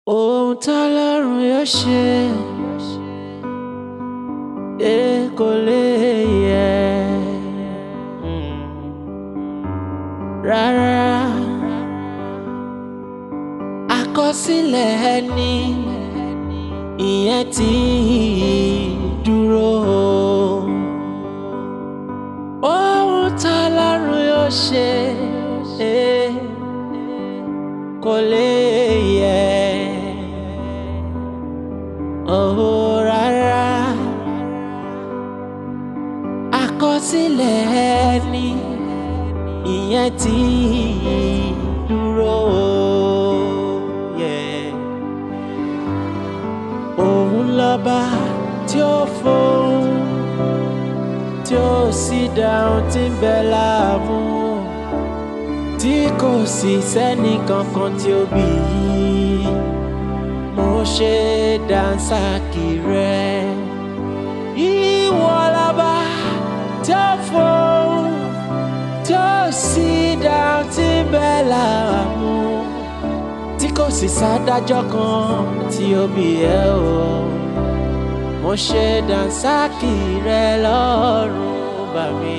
ohun tọ́lọ́run yóò ṣe é kò lè yẹ rárá àkọsílẹ̀ ẹni ìyẹn ti dúró ohun tọ́lọ́run yóò ṣe é kò lè yẹ oh rárá àkọsílẹ̀ ẹni ìyẹn ti dúró yeah. òun lọ́ba tí ó fohùn tí ó sì dáhùn tí ń bẹ láàmú tí kò sì sẹ́ni kankan tí ó bí i mo ṣe dànsákì rẹ ìwọ lọ́ba tí ó fohùn tí ó sì dáhùn tí ń bẹ láàmú tí kò sì sádájọ́ kan tí ó bí ẹ o mo ṣe dànsákì rẹ lọ́rùn bá mi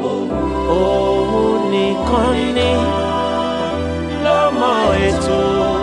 òun nìkan ni ló mọ ètò